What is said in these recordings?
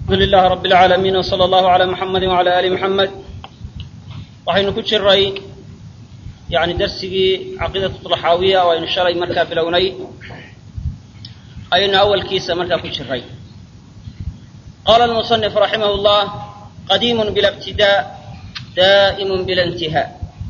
الحمد لله رب العالمين وصلى الله على محمد وعلى آل محمد waxaynu ku jiray yani darsigii caqiidatu طlaxaawiya oo aynu shalay markaa bilownay ayaynu awalkiisa markaa ku jiray qala المصنف raximah الlah qadiim bila اbtidاء daa'im bila اnتihاء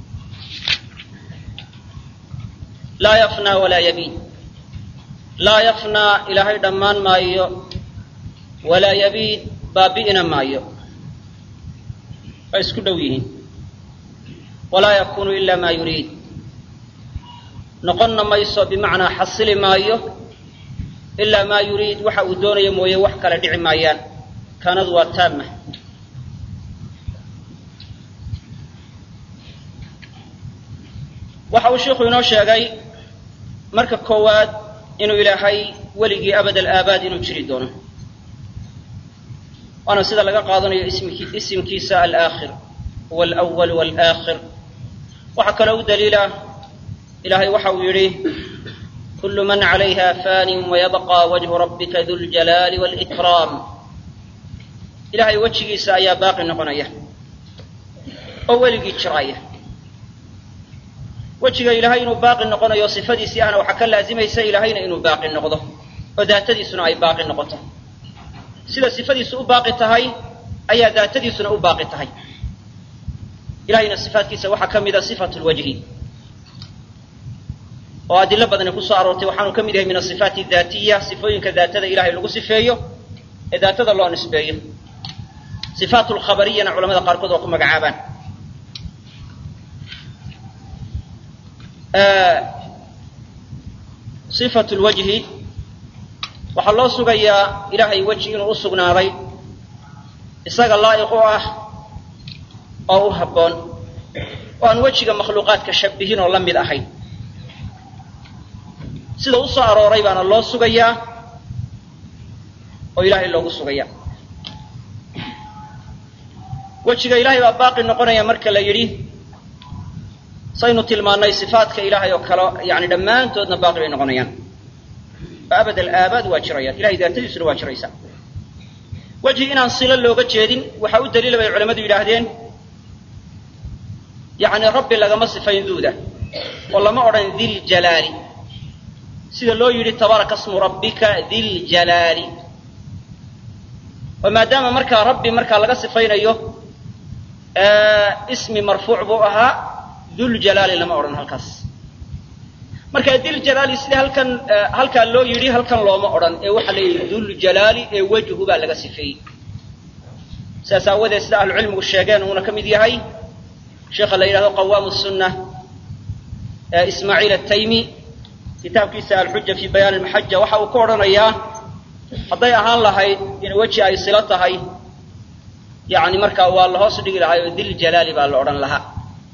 laa yafnaa walaa yabiid laa yafnaa ilaahay dhammaan maayo walaa yabiid baabi'ina maayo waa isku dhow yihiin walaa yakunu ila maa yuriid noqonna mayso bimacnaa xasili maayo ilaa maa yuriid waxa uu doonayo mooye wax kale dhici maayaan kaanadu waa taama waxa uu sheikhu inoo sheegay marka koowaad inuu ilaahay weligii abad alaabaad inuu jiri doono waana sida laga qaadanayo isimkiisa alaakhir huwa alawal walaakhir waxaa kaloo u daliila ilaahay waxa uu yidhi kullu man calayha fanin wayabqa wajhu rabbika du ljalaali wاlkraam ilahay wejigiisa ayaa baaqi noqonaya oo weligii jiraya wejiga ilaahay inuu baaqi noqonayo sifadiisii ahna waxaa ka laazimaysa ilaahayna inuu baaqi noqdo oo daatadiisuna ay baaqi noqoto sida sifadiisu u baaqi tahay ayaa daatadiisuna u baaqi tahay ilahayna sifaatkiisa waxaa ka mida sifatu lwajhi oo adilo badani kusoo aroortay waxaanu ka mid yahay min asifaati daatiya sifooyinka daatada ilahay lagu sifeeyo ee daatada loo nisbeeyo sifaat lkhabariyana culamada qaarkood waa ku magacaabaan sifatu lwajhi waxaa loo sugayaa ilaahay weji inuu u sugnaaday isaga laa'iq u ah oo u habboon oo aan wejiga makhluuqaadka shabihin oo la mid ahayn sida u soo arooray baana loo sugayaa oo ilaahay loogu sugaya wejiga ilaahay baa baaqi noqonaya marka la yidhi saynu tilmaannay sifaatka ilaahay oo kale yani dhammaantoodna baaqi bay noqonayaan oo abad alaabaad waa jirayaan ilahay daatadiisuna waa jiraysaa wejhi inaan silo looga jeedin waxaa u daliila bay culamadu yidhaahdeen yacni rabbi lagama sifayn duuda oo lama odhan diljalaali sida loo yidhi tabaaraka smu rabbika diljalaali oo maadaama markaa rabbi markaa laga sifaynayo ismi marfuuc buu ahaa duljalaali lama odhan halkaas marka diljalaali sida halkan halkaa loo yidhi halkan looma odhan ee waxaa la yidhi duljalaali ee wejhu baa laga sifeeyey sidaas aawadeed sida ahlucilmigu sheegeen uuna ka mid yahay sheekha la yidhahdo qawaamu sunna ismaaciil ataymi kitaabkiisa alxuja fi bayaan almaxaja waxa uu ku odhanayaa hadday ahaan lahayd in weji ay silo tahay yani markaa waa la hoos dhigi lahay oo diljalaali baa la odhan lahaa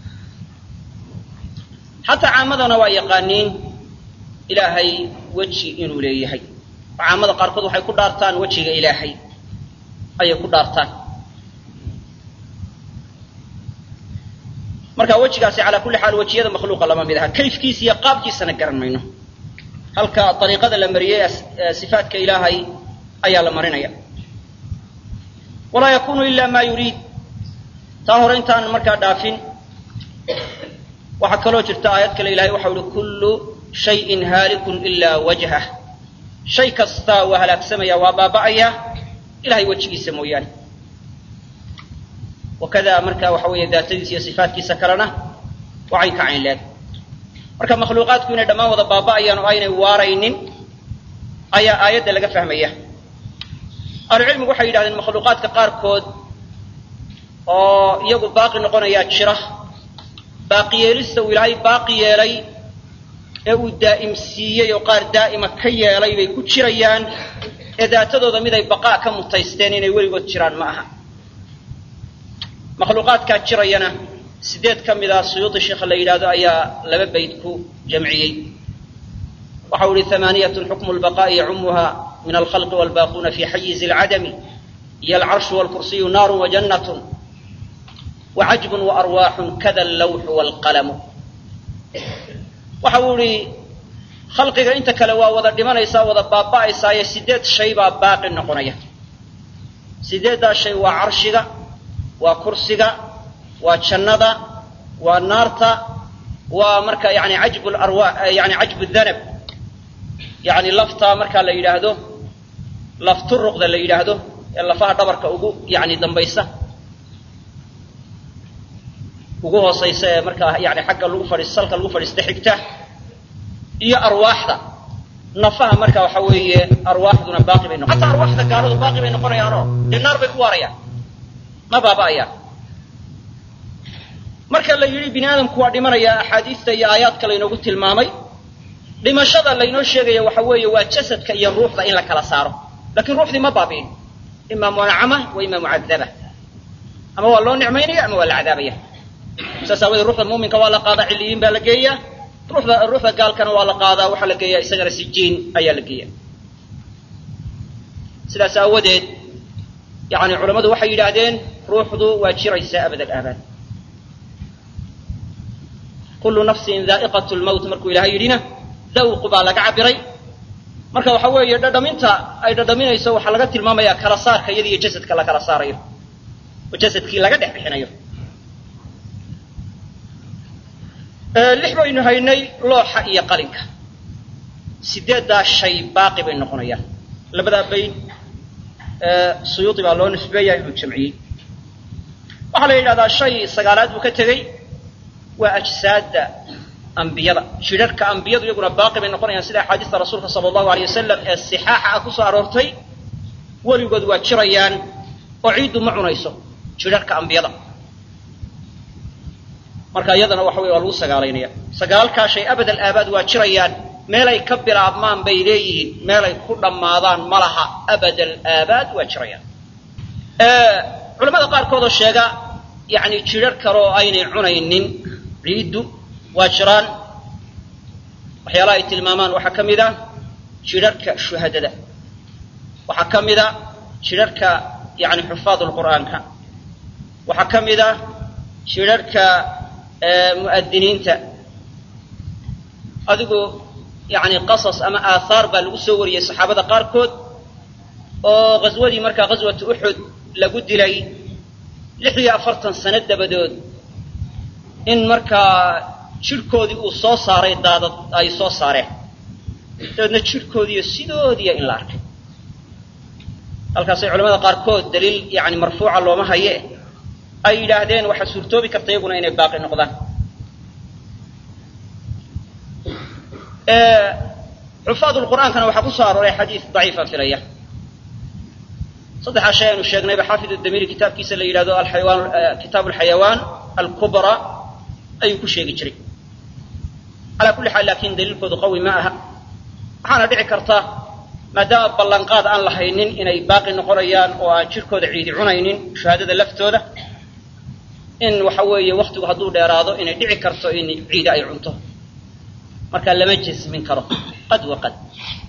xataa caamadana waa yaqaaniin ilaahay weji inuu leeyahay oo caamada qaarkood waxay ku dhaartaan wejiga ilaahay ayay ku dhaartaan marka wejigaasi calaa kulli xaal wejiyada makhluuqa lama mid aha kayfkiisa iyo qaabkiisana garan mayno halka ariiqada la mariyey sifaatka ilaahay ayaa la marinaya walaa yakunu ila ma yuriid taa hore intaan markaa dhaafin waxaa kaloo jirta aayad kale ilahay waxau ihi kullu shayin haalikun ilaa wajhah shay kastaa waa halaagsamaya waa baaba'aya ilahay wejigiisa mooyaane wakada marka waxa weeye daatadiisa iyo sifaatkiisa kalena waxay ka cayn leeg marka makhluuqaadku inay dhammaan wada baaba'ayaan oo aynay waaraynin ayaa aayadda laga fahmaya ahlucilmigu waxay yidhahdeen makhluuqaadka qaarkood oo iyagu baaqi noqonayaa jira baaqi yeelista uu ilaahay baaqi yeelay ee uu daa'imsiiyey oo qaar daa'ima ka yeelay bay ku jirayaan ee daatadooda mid ay baqaa ka mutaysteen inay weligood jiraan ma aha makhluuqaadkaa jirayana sideed ka mid ah suyuudi sheekha la yidhahdo ayaa laba bayd ku jamciyey waxa u ihi amaaniyatun xukmu lbaqaa'i yacumuha min alkhalqi walbaaquuna fi xayizi alcadami iyo alcarshu walkursiyu naaru wajannatun wacajbun waarwaaxun kada allawxu waalqalamu waxa uu ihi khalqiga inta kale waa wada dhimanaysaa wada baaba'aysaaye sideed shay baa baaqi noqonaya sideeddaa shay waa carshiga waa kursiga waa jannada waa naarta waa marka yani cajbu larwa yani cajbu danab yani lafta marka la yidhaahdo lafturuqda la yidhaahdo ee lafaha dhabarka ugu yani dambaysa ugu hoosaysa ee markaa yani xagga lagu fadhiis salka lagu fadhiista xigta iyo arwaaxda nafaha marka waxa weeye arwaaxduna baaqi bay noqon hataa arwaaxda gaaladu baaqi bay noqonayaanoo dee naar bay ku waarayaan ma baaba'ayaan marka la yidhi bini aadamku waa dhimanaya axaadiista iyo aayaadka laynoogu tilmaamay dhimashada laynoo sheegaya waxa weeye waa jasadka iyo ruuxda in la kala saaro lakiin ruuxdii ma baabi'in ima munacama wa ima mucadaba ama waa loo nicmaynaya ama waa la cadaabaya saas aawadee ruuxda muuminka waa la qaadaa ciliyiin baa la geeyaa ruuxda ruuxda gaalkana waa la qaadaa waxaa la geeyaa isagana sijiin ayaa la geeya sidaas aawadeed yani culammadu waxay yidhaahdeen ruuxdu waa jiraysaa abad alaabaad kullu nafsin daa'iqat lmowt markuu ilahay yidhina dawqu baa laga cabiray marka waxa weeye dhadhaminta ay dhadhaminayso waxaa laga tilmaamaya kala saarka iyada iyo jasadka la kala saarayo oo jasadkii laga dhex bixinayo lix baynu haynay looxa iyo qalinka sideeddaa shay baaqi bay noqonayaan labadaa bayd suyuudi baa loo nisbeeya inuu jamciyey waxaa la yidhahdaa shay sagaalaad buu ka tegey waa ajsaadda ambiyada jidharhka ambiyadu iyaguna baaqi bay noqonayaan sida axaadiista rasuulka sala allahu aleyh wasalam ee sixaaxa ah ku soo aroortay weligood waa jirayaan oo ciiddu ma cunayso jidharhka ambiyada marka iyadana waxa weye waa lagu sagaalaynaya sagaalkaa shay abad alaabaad waa jirayaan meelay ka bilaabmaan bay leeyihiin meelay ku dhammaadaan ma laha abad alaabaad waa jirayaan culamada qaarkoodoo sheega yani jidhar kale oo aynay cunaynin ciiddu waa jiraan waxyaalaha ay tilmaamaan waxaa ka mid a jidharhka shuhadada waxaa ka mid a jidharhka yani xufaad lqur'aanka waxaa ka mid a jidharhka mu'adiniinta adigu yani qasas ama aathaar baa lagu soo wariyey saxaabada qaarkood oo ghaswadii markaa ghaswatu uxud lagu dilay lix iyo afartan sano dabadood in markaa jidhkoodii uu soo saaray daadad ay soo saareen dabeedna jidhkoodiiyo sidoodiiya in la arkay halkaasay culamada qaarkood daliil yani marfuuca looma haye ay yidhaahdeen waxaa suurtoobi karta iyaguna inay baaqi noqdaan xufaad lqur'aankana waxaa ku soo arooray xadiis daciifa filaya saddexaa shay aynu sheegnayba xaafid damiri kitaabkiisa la yidhahdo aayawaan kitaab alxayawaan alkubra ayuu ku sheegi jiray calaa kulli xaal laakiin daliilkoodu qawi ma aha waxaana dhici karta maadaama ballanqaad aan lahaynin inay baaqi noqonayaan oo aan jidhkooda ciidi cunaynin shahaadada laftooda in waxa weeye waktigu hadduu dheeraado inay dhici karto in ciide ay cunto marka lama jasmin karo qad wa qad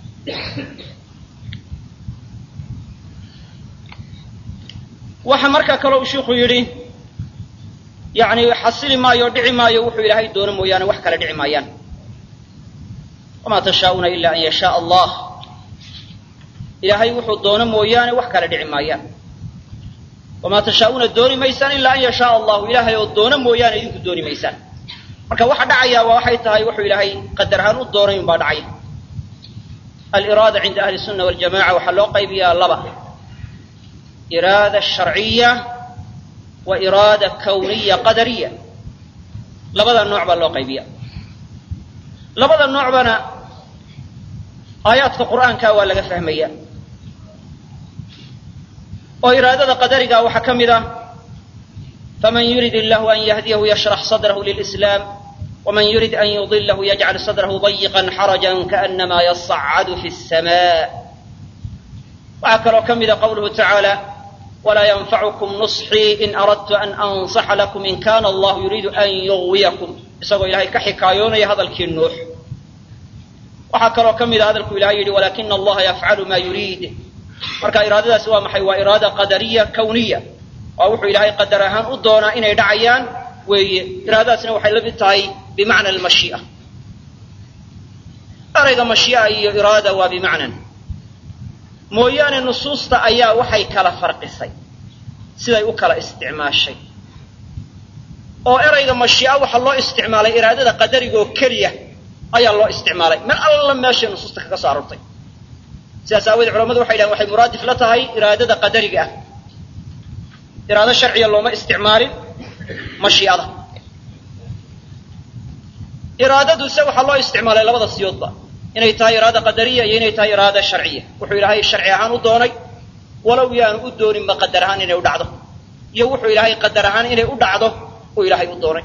waxa markaa kale uu shiiku yidhi yani xasili maayo dhici maayo wuxuu ilaahay doono mooyaane wax kale dhici maayaan wamaa tashaa'uuna ila an yashaaa allah ilaahay wuxuu doono mooyaane wax kale dhici maayaan wamaa tashaa'uuna dooni maysaan ilaa an yashaaa allahu ilaahay oo doono mooyaane idinku dooni maysaan marka waxa dhacaya waa waxay tahay wuxuu ilaahay qadar ahaan u doonay un baa dhacaya aliraada cinda ahli sunna waljamaca waxaa loo qaybiyaa laba iraada sharciya wa iraada kawniya qadariya labada nooc baa loo qaybiya labada noocbana aayaadka qur'aanka waa laga fahmaya oo iraadada qadariga waxaa ka mid ah faman yurid illahu an yahdiyahu yashrax sadrahu lilislaam wman yurid an yudilahu yajcal sadrahu dayiqan xarajan kaanama yasacadu fi الsma waxaa kaloo ka mida qawluhu tacaala walaa yanfacukum nusxii in aradtu an ansaxa lakum in kana allahu yuriidu an yugwiyakum isagoo ilahay ka xikaayoonaya hadalkii nuux waxaa kaloo ka mida hadalku ilahay yidhi walakina allaha yafcalu ma yuriid marka iraadadaasi waa maxay waa iraada qadariya kawniya waa wuxuu ilaahay qadar ahaan u doonaa inay dhacayaan weeye iraadadaasna waxay la mid tahay bimacna almashii'a erayga mashii'a iyo iraada waa bimacnan mooyaane nusuusta ayaa waxay kala farqisay siday u kala isticmaashay oo erayga mashii'a waxaa loo isticmaalay iraadada qadarigaoo keliya ayaa loo isticmaalay meel alla meeshay nusuusta kaga soo aroortay sidaas aawoodee culamadu waxay dhahen waxay muraadif la tahay iraadada qadariga ah iraado sharciya looma isticmaalin mashii'ada iraadaduse waxaa loo isticmaalay labada siyoodba inay tahay iraada qadariya iyo inay tahay iraada sharciya wuxuu ilaahay sharci ahaan u doonay walow yaanu u dooninba qadar ahaan inay u dhacdo iyo wuxuu ilaahay qadar ahaan inay u dhacdo uu ilaahay u doonay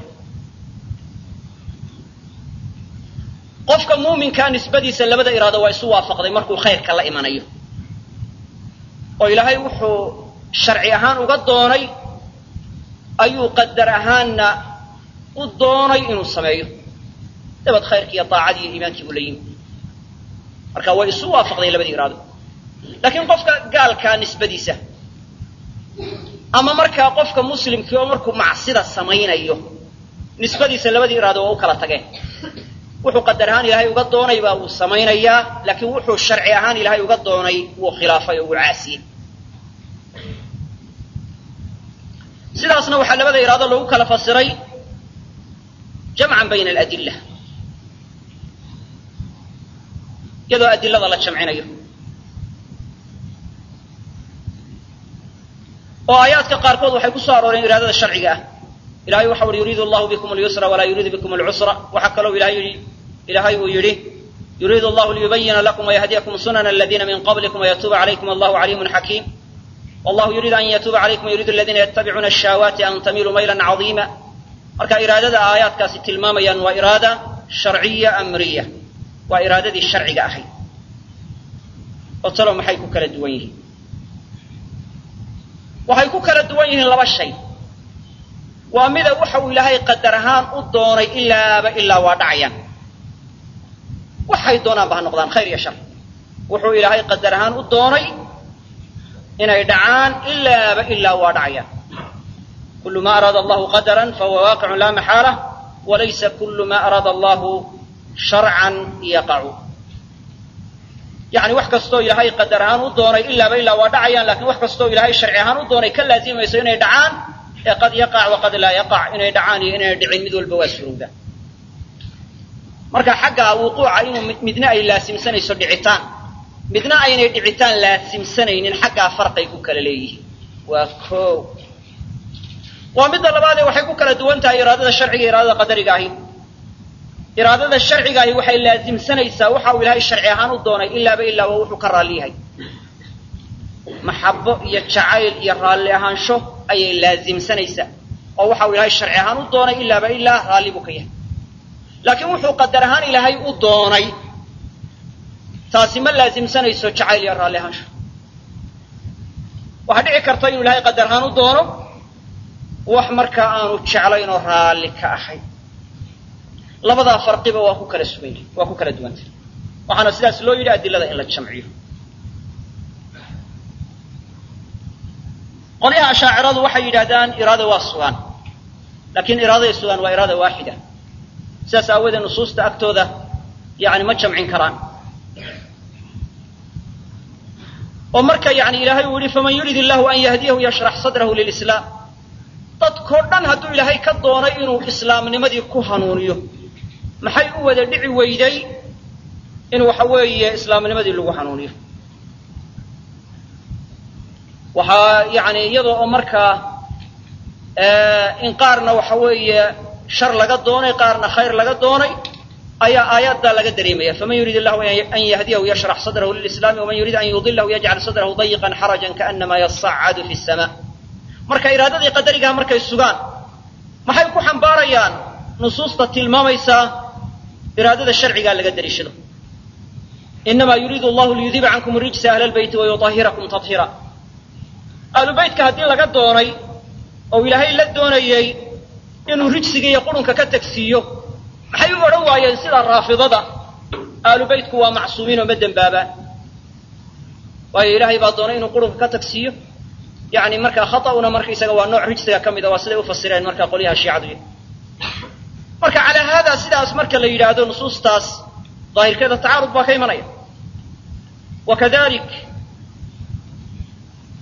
qofka muuminkaa nisbadiisa labada iraado waa isu waafaqday markuu khayrka la imanayo oo ilaahay wuxuu sharci ahaan uga doonay ayuu qadar ahaanna u doonay inuu sameeyo dabad khayrki iyo daacadii iyo iimaankii buu la yimi marka way isu waafaqday labadii iraado laakiin qofka gaalkaa nisbadiisa ama markaa qofka muslimkii oo markuu macsida samaynayo nisbadiisa labadii iraado waa u kala tageen wuxuu qadar ahaan ilaahay uga doonay baa uu samaynayaa laakiin wuxuu sharci ahaan ilaahay uga doonay wuu khilaafay oo wuu caasiyey sidaasna waxaa labada iraado loogu kala fasiray jamcan bayna aladilla iyadoo adilada la jamcinayo oo aayaadka qaarkood waxay ku soo arooreen iraadada sharciga ah ilahay waxa uhi yuriidu allahu bikum alyusra walaa yuriidu bikum alcusra waxaa kaloo ilahay yidhi ilaahay uu yidhi yuriidu allahu liyubayina lakum wayahdiyakum sunana aladiina min qablikum wayatuuba calaykum allahu caliimun xakiim wallahu yuriidu an yatuuba calaykum wayuriidu aladiina yattabicuuna ashahaawaati an tamiluu maylan cadiima marka iraadada aayaadkaasi tilmaamayaan waa iraada sharciya amriya waa iraadadii sharciga ahayd oo talo maxay ku kala duwan yihiin waxay ku kala duwan yihiin laba shay waa mida waxa uu ilaahay qadar ahaan u doonay ilaaba ilaa waa dhacayaan waxay doonaanba ha noqdaan khayr iyo shar wuxuu ilaahay qadar ahaan u doonay inay dhacaan ilaaba ilaa waa dhacayaan kulu ma araada allahu qadaran fahuwa waaqicun laa maxaala walaysa kulu ma araada allahu sharcan yaqacu yani wax kastoo ilaahay qadar ahaan u doonay ilaaba ilaa waa dhacayaan lakin wax kastoo ilaahay sharci ahaan u doonay ka laazimayso inay dhacaan ee qad yaqac waqad laa yaqac inay dhacaan iyo inayna dhicin mid walba waa surowda marka xagga wuquuca inuu midna ay laasimsanayso dhicitaan midna aynay dhicitaan laasimsanaynin xaggaa farqay ku kala leeyihiin waa ko waa midda labaadee waxay ku kala duwan tahay iraadada sharciga iyo iraadada qadariga ahi iraadada sharciga ahi waxay laasimsanaysaa waxa uu ilaahay sharci ahaan u doonay ilaaba ilaa waa wuxuu ka raalli yahay maxabo iyo jacayl iyo raalli ahaansho ayay laasimsanaysaa oo waxa uu ilaahay sharci ahaan u doonay ilaaba ilaa raalli buu ka yahay laakiin wuxuu qadar ahaan ilaahay u doonay taasi ma laasimsanayso jacayl iyo raalli ahaansho waxaa dhici karta inuu ilaahay qadar ahaan u doono wax markaa aanu jeclayn oo raalli ka ahay labadaa farqiba waa ku kala sugan yahay waa ku kala duwantay waxaana sidaas loo yidhi adilada in la jamciyo qolyaha ashaaciradu waxay yidhahdaan iraada waa sugaan laakiin iraaday sugaan waa iraada waaxida sidaas aawoodee nusuusta agtooda yani ma jamcin karaan oo marka yani ilaahay uu yihi faman yurid illahu an yahdiyahu yashrax sadrahu lilislaam dadkoo dhan hadduu ilaahay ka doonay inuu islaamnimadii ku hanuuniyo maxay u wada dhici weyday in waxa weeye islaamnimadii lagu hanuuniyo waxaa yani iyadoo oo markaa in qaarna waxa weeye shar laga doonay qaarna khayr laga doonay ayaa aayaddaa laga dareemaya faman yurid illahu an yahdiyahu yashrax sadrahu lilislaami waman yurid an yudilahu yajcal sadrahu dayiqan xarajan kaanama yasacadu fi sama marka iraadadii qadarigaha markay sugaan maxay ku xambaarayaan nusuusta tilmaamaysaa iraadada sharcigaa laga dariishado inamaa yuriidu allahu liyudiba cankum rijsa ahla lbeyti wayuahirakum tahiira ahlu beytka haddii laga doonay oo ilaahay la doonayey inuu rijsiga iyo qurunka ka tagsiiyo maxay u odhan waayeen sida raafidada ahlu beytku waa macsuumiin oo ma dembaabaan waayo ilaahay baa doonay inuu qurunka ka tagsiiyo yani markaa khaطa'una markaisaga waa nooc rijsiga ka mida waa siday ufasireen markaa qolyaha shiicadu marka calaa haada sidaas marka la yidhaahdo nusuustaas daahirkeeda tacaarud baa ka imanaya wakadalik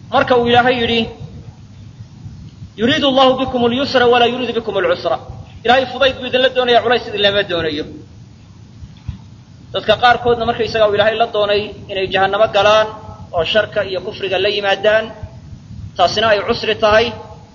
marka uu ilaahay yidhi yuriidu allahu bikum اlyusra walaa yuriidu bikum اlcusra ilahay fudayd buu idinla doonaya culays idinlama doonayo dadka qaarkoodna markaysaga uu ilaahay la doonay inay jahannamo galaan oo sharka iyo kufriga la yimaadaan taasina ay cusri tahay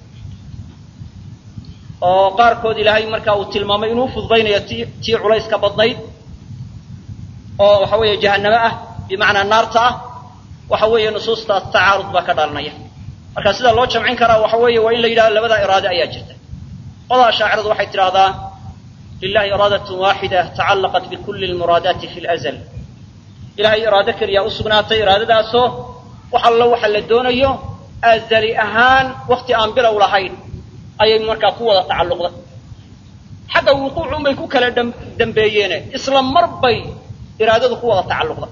oo qaarkood ilaahay marka uu tilmaamay inuu fududaynayo ti tii culayska badnayd oo waxa weeye jahannamo ah bimacnaa naarta ah waxa weeye nusuustaas tacaarud baa ka dhalanaya marka sida loo jamcin karaa waxa weeye waa in la yidhahdo labadaa iraade ayaa jirta qodaa shaaciradu waxay tidhahdaa lilahi iraadatun waaxida tacallaqat bikulli lmuraadaati fi lazl ilahay iraado keliyaa u sugnaatay iraadadaasoo wax allo waxa la doonayo azali ahaan wakti aan bilow lahayn ayay markaa ku wada tacalluqday xagga wuquucun bay ku kala dambeeyeene isla mar bay iraadadu ku wada tacalluqda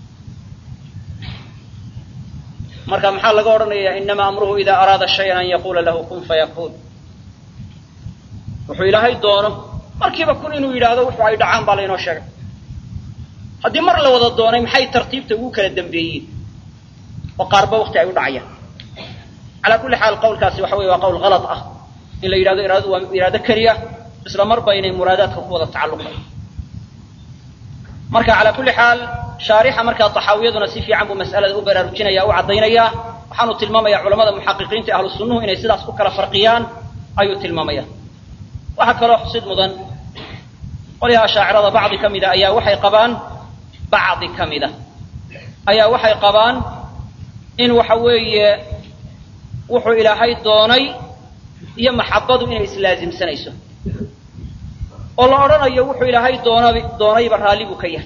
marka maxaa laga odhanayaa inama amruhu ida araada shayan an yaquula lahu kun fayakuun wuxuu ilaahay doono markiiba kun inuu yidhaahdo wuxu ay dhacaan baa laynoo sheegay haddii mar la wada doonay maxay tartiibta ugu kala dambeeyeen oo qaarba wakti ay u dhacayaan calaa kulli xaal qawlkaasi waxa weye waa qawl halad ah in la yidhahdo iraadadu waa iraado keliya isla marba inay muraadaadka ku wada tacalluqday marka calaa kulli xaal shaarixa markaa taxaawiyaduna si fiican buu mas'alada u baraarujinaya u caddaynaya waxaanu tilmaamaya culamada muxaqiqiinta ahlu sunnuhu inay sidaas ku kala farqiyaan ayuu tilmaamaya waxaa kaloo xusid mudan qolyaha ashaacirada bacdi ka mida ayaa waxay qabaan bacdi ka mida ayaa waxay qabaan in waxa weeye wuxuu ilaahay doonay iyo maxabadu inay islaasimsanayso oo la odhanayo wuxuu ilaahay doona doonayba raalli buu ka yahay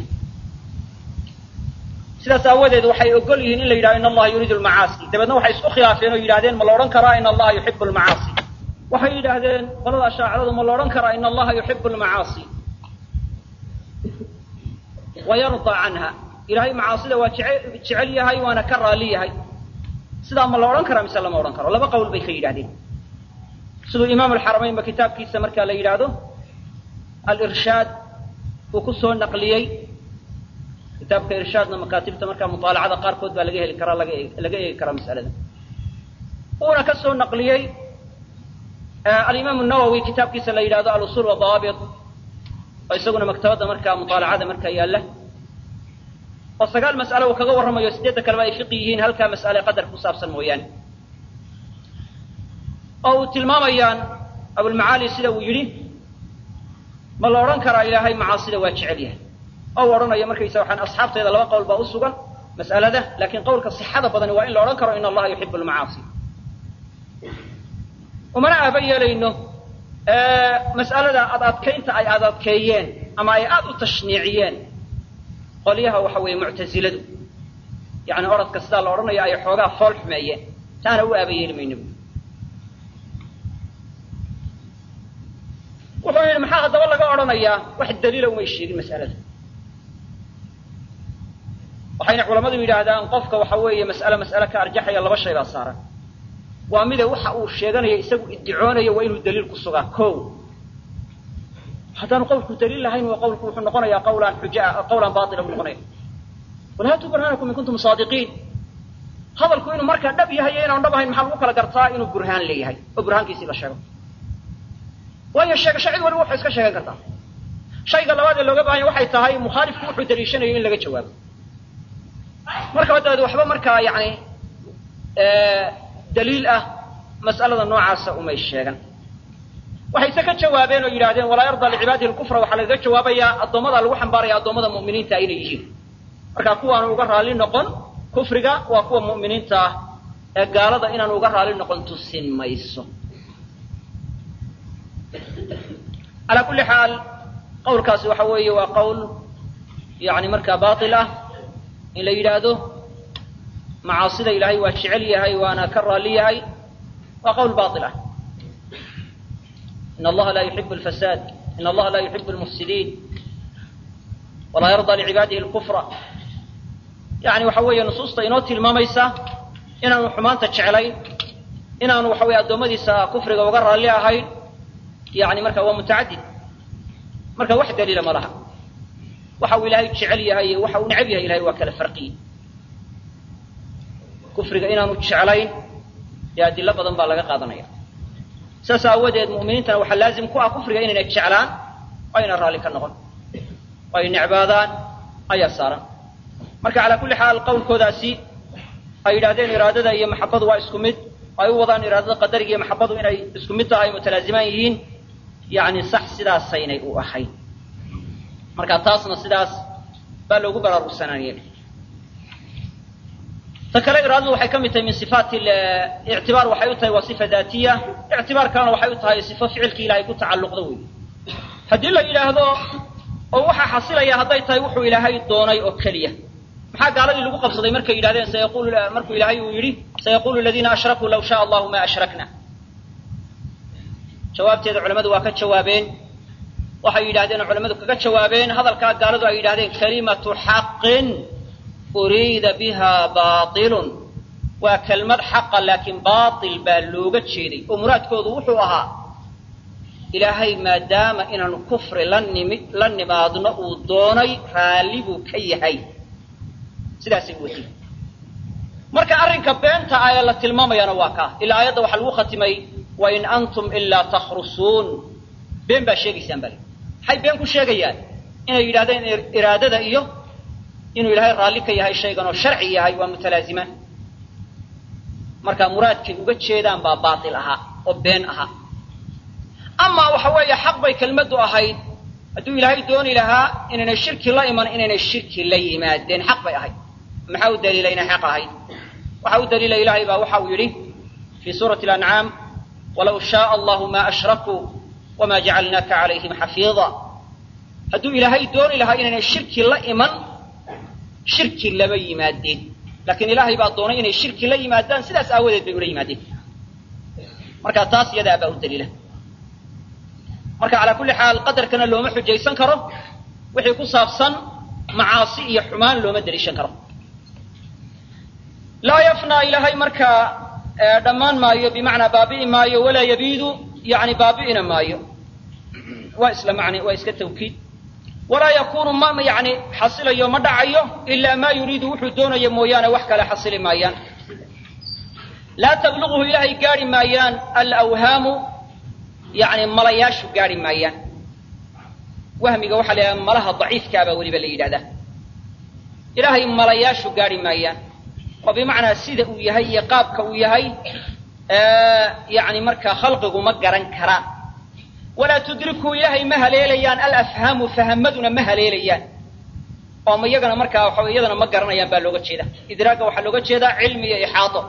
sidaas aawadeed waxay ogol yihiin in la yidhahdo in allaha yuriidu lmacaasi dabeedna waxay isku khilaafeen oo yidhahdeen ma la odhan karaa in allaha yuxibu lmacaasi waxay yidhaahdeen qolada ashaaciradu ma la odhan karaa in allaha yuxibu lmacaasi wa yardaa canha ilaahay macaasida waa jece jecel yahay waana ka raalli yahay sidaa ma la odhan karaa mise lama odhan karo laba qowl bay ka yidhahdeen siduu imaam alxaramaynba kitaabkiisa markaa la yidhaahdo alirshaad uu ku soo naqliyey kitaabka irshaadna makaatibta markaa mutaalacada qaarkood baa laga heli karaa laga laga eegi karaa mas'alada uuna ka soo naqliyey alimaam nawowi kitaabkiisa la yidhahdo alusul wadawaabit oo isaguna maktabadda markaa mutaalacada markaa yaalla oo sagaal mas'alo uu kaga warramayo sideedda kaleba ay fiqi yihiin halkaa mas'ale qadarka ku saabsan mooyaane oo uu tilmaamayaan abulmacaali sida uu yidhi ma la odhan karaa ilaahay macaasida waa jecel yahay oo u odhanayo markaysa waxaan asxaabtayda laba qowl baa u sugan mas'alada laakiin qowlka sixada badani waa in la odhan karo in allaha yuxibu lmacaasi umana aaba yeelayno mas'alada ad adkaynta ay ad adkeeyeen ama ay aada u tashniiciyeen qolyaha waxa weeye muctasiladu yani oradka sidaa la odhanayo ay xoogaa fool xumeeyeen taana u aaba yeeli mayno wuxuu yidhi maxaa haddaba laga odhanayaa wax daliila umay sheegin mas'alada waxayna culammadu yidhaahdaan qofka waxa weeye mas'ale mas'ale ka arjaxaya laba shay baa saaran waa mide waxa uu sheeganayo isagu iddicoonayo waa inuu daliil ku sugaa ko haddaanu qawlku daliil lahayn waa qawlku wuxuu noqonayaa qawlaan xuja qawlan baatila buu noqonaya qul haatuu burhaanakum in kuntum saadiqiin hadalku inuu markaa dhab yahay iyo inaanu dhab ahayn maxaa lagu kala gartaa inuu burhaan leeyahay oo burhaankiisii la sheego waayo sheegasho cid waliba waxay iska sheegan kartaa shayga labaad ee looga baahanya waxay tahay mukhaalifku wuxuu daliishanayo in laga jawaabo markaba dabeed waxba markaa yani daliil ah mas'alada noocaasa umay sheegan waxayse ka jawaabeen oo yidhahdeen walaa yardaa licibaadihi lkufra waxaa lagaga jawaabayaa addoommada lagu xambaaraya addoommada mu'miniinta inay yihiin marka kuwaanu uga raalli noqon kufriga waa kuwa mu'miniinta ah ee gaalada inaanu uga raalli noqon tusin mayso calaa kulli xaal qawlkaasi waxa weeye waa qowl yani markaa baatil ah in la yidhaahdo macaasida ilaahay waa jecel yahay waana ka raalli yahay waa qowl baatil ah in allaha laa yuxibu alfasaad in allaha laa yuxibu almufsidiin walaa yardaa licibaadihi lkufra yani waxa weeye nusuusta inoo tilmaamaysa inaanu xumaanta jeclayn inaanu waxa weye addoommadiisa kufriga uga raalli ahayn yani marka waa mutacadid marka wax daliila ma laha waxa uu ilaahay jecel yahay iyo waxa uu necab yahay ilahay waa kala farqiye kufriga inaanu jeclayn dee adilo badan baa laga qaadanaya saas aawadeed mu'miniintana waxaa laazim ku ah kufriga inayna jeclaan oo ayna raalli ka noqon oo ay necbaadaan ayaa saaran marka calaa kulli xaal qowlkoodaasi ay yidhahdeen iraadada iyo maxabadu waa isku mid ay u wadaan iraadada qadariga iyo maxabadu inay isku mid tahay mutalaazimaan yihiin yacni sax sidaasaynay u ahayn marka taasna sidaas baa loogu baraarugsanaaniyey ta kale iraadadu waxay ka mid tahay min sifaat ictibaar waxay u tahay waa sifa daatiya ictibaar kalena waxay u tahay sifo ficilkii ilahay ku tacalluqda wey haddii la yidhaahdo oo waxaa xasilaya hadday tahay wuxuu ilaahay doonay oo keliya maxaa gaaladii lagu qabsaday markay yidhahdeen sayaqulu markuu ilaahay uu yidhi sayaqulu aladiina ashrakuu law shaa allahu ma ashrakna jawaabteeda culamadu waa ka jawaabeen waxay yidhahdeen oo culamadu kaga jawaabeen hadalkaa gaaladu ay yidhahdeen kalimatu xaqin uriida biha baailun waa kelmad xaqa laakiin baatil baa looga jeeday oo muraadkoodu wuxuu ahaa ilaahay maadaama inaanu kufri la nimi la nimaadno uu doonay raalli buu ka yahay sidaasay u wadiin marka arrinka beenta ah ee la tilmaamayana waa kaa ilaa aayadda waxaa lagu khatimay wain antum ilaa takhrusuun been baa sheegaysaan bale maxay been ku sheegayaan inay yidhahdeen iraadada iyo inuu ilaahay raalli ka yahay shaygan oo sharci yahay waa mutalaazimaan marka muraadkay uga jeedaan baa baatil ahaa oo been ahaa amaa waxa weeye xaq bay kelmaddu ahayd hadduu ilaahay dooni lahaa inaynay shirki la iman inaynay shirki la yimaadeen xaq bay ahayd maxaa u daliila inay xaq ahayd waxa u daliila ilaahay baa waxa uu yidhi fii suurati alancaam walaw shaaa allahu ma ashrakuu wama jacalnaaka calayhim xafiida hadduu ilaahay dooni lahaa inaynay shirki la iman shirki lama yimaadeen laakiin ilaahay baa doonay inay shirki la yimaadaan sidaas aawadeed bay ula yimaadeen marka taas iyadaa baa u daliila marka calaa kulli xaal qadarkana looma xujaysan karo wixii ku saabsan macaasi iyo xumaan looma daliishan karo laa yafnaa ilaahay markaa dhammaan maayo bimacnaa baabi'i maayo walaa yabiidu yani baabi'ina maayo waa isla macne waa iska tawkiid walaa yakunu ma yani xasilayo ma dhacayo ilaa maa yuriidu wuxuu doonayo mooyaane wax kale xasili maayaan laa tabluguhu ilaahay gaari maayaan alawhaamu yani malayaashu gaari maayaan wahmiga waxaa la yidhahda malaha daciifkaabaa weliba la yidhahdaa ilaahay malayaashu gaari maayaan oo bimacnaa sida uu yahay iyo qaabka uu yahay yani markaa khalqigu ma garan karaan walaa tudriku ilaahay ma haleelayaan alafhaamu fahamaduna ma haleelayaan oo ma iyagana markaa waxa iyadana ma garanayaan baa looga jeeda idraagga waxaa looga jeedaa cilmi iyo ixaato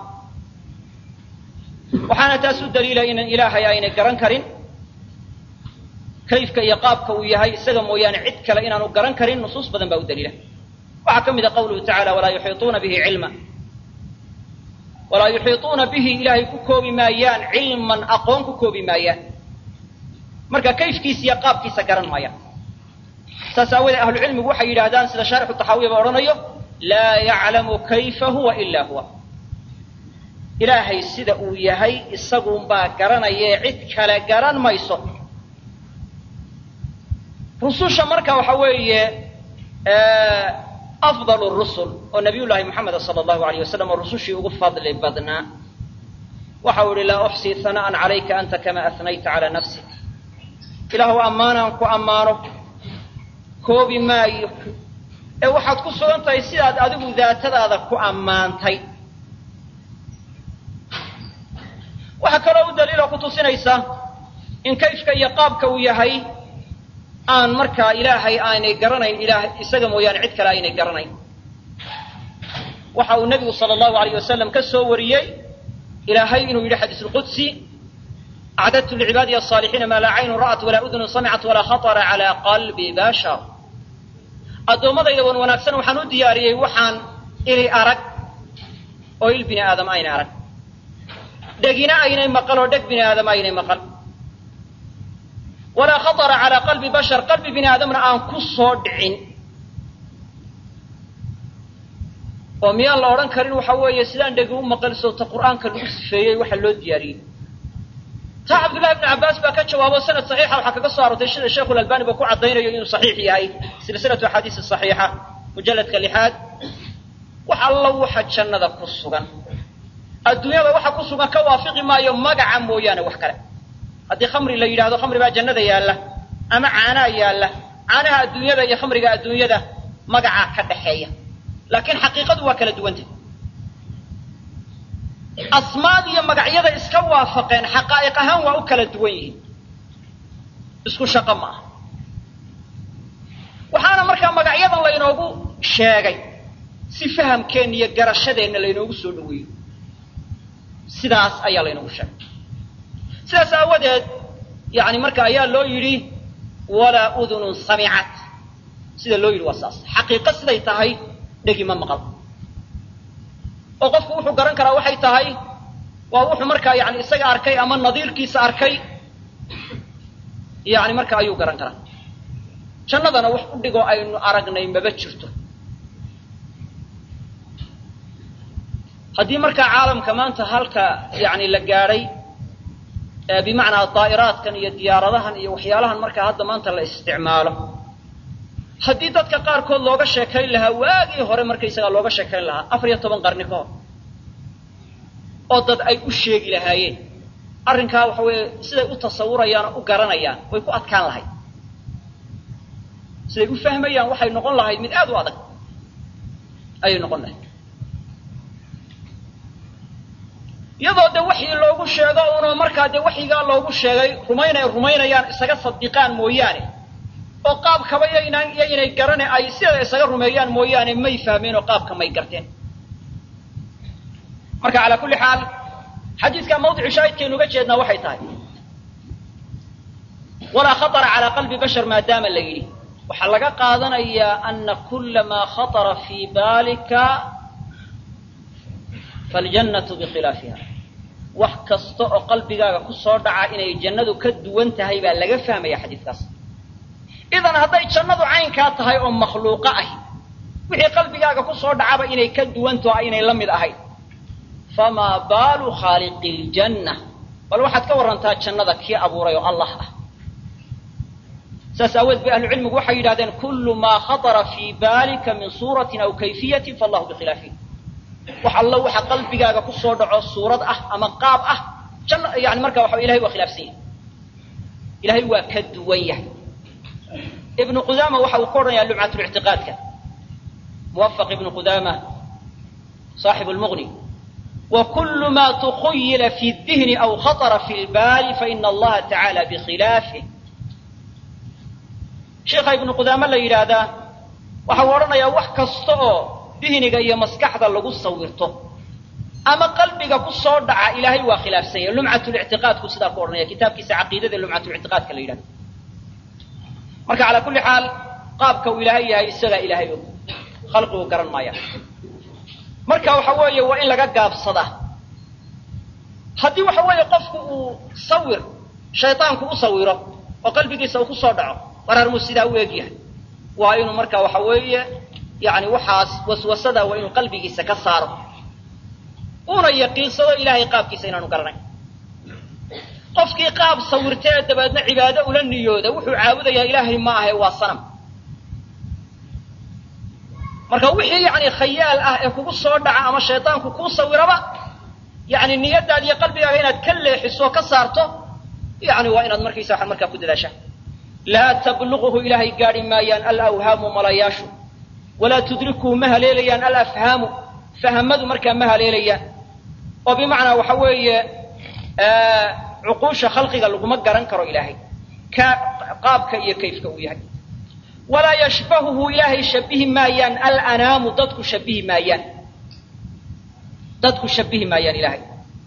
waxaana taas u daliila inan ilaahay aynay garan karin kayfka iyo qaabka uu yahay isaga mooyaane cid kale inaanu garan karin nusuus badan baa u daliila waxaa ka mid a qawluhu tacala walaa yuxiituuna bihi cilma walaa yuxiituuna bihi ilaahay ku koobi maayaan cilman aqoon ku koobi maayaan marka kayfkiisa iyo qaabkiisa garan maayaan saas aawoodee ahlucilmigu waxay yidhahdaan sida shaarixu taxaawiya ba odhanayo laa yaclamu kayfa huwa ila huwa ilaahay sida uu yahay isagunbaa garanayee cid kale garan mayso rususha marka waxa weeye afdal rusul oo nabiy llaahi moxameda sala allahu alayh wasalam oo rusushii ugu fadli badnaa waxa uu yihi laa uxsii hana'an calayka anta kama ahnayta calaa nafsik ilaahu ammaanaan ku ammaano koobi maayo ee waxaad ku sugan tahay sidaad adigu daatadaada ku ammaantay waxaa kaloo u daliiloo ku tusinaysa in kayfka iyo qaabka uu yahay aan markaa ilaahay aanay garanayn ilaah isaga mooyaane cid kale aynay garanayn waxa uu nebigu sala allahu alayh wasalam ka soo wariyey ilaahay inuu yidhi xadiis lqudsi acdadtu licibaadiy asaalixiina maa laa caynun ra'at walaa udunun samicat walaa khatara calaa qalbi bashar addoommadayda wan wanaagsan waxaan u diyaariyey waxaan ili arag oo il bini aadam aynay arag dhegina aynay maqal oo dheg bini aadam aynay maqal walaa khatara calaa qalbi bashar qalbi bini aadamna aan ku soo dhicin oo miyaan la odhan karin waxa weeye sidaan dhegi u maqal sowta qur'aanka lagu sifeeyey waxa loo diyaariyey taa cabdullahi ibnu cabbaas baa ka jawaabo sanad saxiixa waxaa kaga soo arortay sida sheikhulalbani ba ku caddaynayo inuu saxiix yahay silsilatu axaadiisi saxiixa mujalladka lixaad wax alla waxa jannada ku sugan adduunyada waxa ku sugan ka waafiqi maayo magaca mooyaane wax kale haddii khamri la yidhahdo khamri baa jannada yaalla ama caanaa yaalla caanaha adduunyada iyo khamriga adduunyada magacaa ka dhaxeeya laakiin xaqiiqadu waa kala duwanta asmaad iyo magacyada iska waafaqeen xaqaa'iq ahaan waa u kala duwan yihiin isku shaqo ma aha waxaana markaa magacyadan laynoogu sheegay si fahamkeenna iyo garashadeenna laynoogu soo dhaweeyo sidaas ayaa laynoogu sheegay sidaas aawadeed yani marka ayaa loo yidhi walaa udunun samicat sida loo yidhi waa saas xaqiiqo siday tahay dhegi ma maqal oo qofku wuxuu garan karaa waxay tahay waa wuxuu markaa yani isaga arkay ama nadiirkiisa arkay yani marka ayuu garan karaa jannadana wax u dhigoo aynu aragnay maba jirto haddii markaa caalamka maanta halka yani la gaadhay bimacnaa daa'iraadkan iyo diyaaradahan iyo waxyaalahan markaa hadda maanta la isticmaalo haddii dadka qaarkood looga sheekayn lahaa waagii hore markaysagaa looga sheekayn lahaa afar iyo toban qarni ka hor oo dad ay u sheegi lahaayeen arrinkaa waxa weeye siday u tasawurayaan oo u garanayaan way ku adkaan lahayd siday u fahmayaan waxay noqon lahayd mid aad u adag ayay noqon lahayd iyadoo de waxii loogu sheego unoo markaa dee waxyigaa loogu sheegay rumaynay rumaynayaan isaga sadiqaan mooyaane oo qaabkaba yaynaan iyo inay garane ay sideeda isaga rumeeyaan mooyaane may fahmeen oo qaabka may garteen marka calaa kulli xaal xadiidka mawdicu shaahidkaynu uga jeednaa waxay tahay walaa khaطra calaa qalbi bashar maadaama la yidhi waxaa laga qaadanayaa ana kula maa khaطra fii baalika faljannatu bikhilaafiha wax kasta oo qalbigaaga ku soo dhaca inay jannadu ka duwan tahay baa laga fahmaya xadiidkaas idan hadday jannadu caynkaa tahay oo makhluuqo ahi wixii qalbigaaga ku soo dhacaba inay ka duwantaho aynay la mid ahayn famaa baalu khaaliqi ljanna bal waxaad ka warrantaa jannada kii abuuray oo allah ah saas aaweed bay ahlucilmigu waxay yidhahdeen kullu maa khaطra fii baalika min suuratin aw kayfiyatin faallahu bikhilaafihi wax allo waxa qalbigaaga ku soo dhaco suurad ah ama qaab ah janna yani marka waxa ilahay waa khilaafsan yahay ilahay waa ka duwan yahay ibnu qudaama waxa uu ka odhanaya lumcatlictiqaadka muwafaq ibnu qudaama saaxibu lmughni wa kullu ma tukhuyila fi dihni aw khaطra fi lbaali faina allaha tacaala bikhilaafih sheikha ibnu qudaame la yidhaahdaa waxa uu odhanayaa wax kasta oo dihniga iyo maskaxda lagu sawirto ama qalbiga ku soo dhaca ilaahay waa khilaafsan yahay lumcatulictiqaadku sidaa ku odhanaya kitaabkiisa caqiidada lumcatulictiqaadka la yidhahdo marka calaa kulli xaal qaabka uu ilaahay yahay isagaa ilaahay og khalqigu garan maaya marka waxa weeye waa in laga gaabsadaa haddii waxa weeye qofku uu sawir shaydaanku u sawiro oo qalbigiisa uu ku soo dhaco wararmuu sidaa u eg yahay waa inuu marka waxa weeye yani waxaas waswasada waa inuu qalbigiisa ka saaro una yaqiinsado ilaahay qaabkiisa inaanu garanayn qofkii qaab sawirtee dabeedna cibaado ula niyooda wuxuu caabudayaa ilaahay ma ahe waa sanam marka wixii yani khayaal ah ee kugu soo dhaca ama shaydaanku kuu sawiraba yani niyadaada iyo qalbigaaga inaad ka leexiso ka saarto yani waa inaad markaysa waxaad markaa ku dadaashaa laa tabluquhu ilaahay gaadhi maayaan alawhaamu malayaashu walaa tudrikuhu ma haleelayaan alafhaamu fahamadu markaa ma haleelayaan oo bimacnaa waxa weeye cuquusha khalqiga laguma garan karo ilaahay ka qaabka iyo kayfka uu yahay walaa yashbahuhu ilaahay shabihi maayaan alanaamu dadku shabihi maayaan dadku shabihi maayaan ilaahay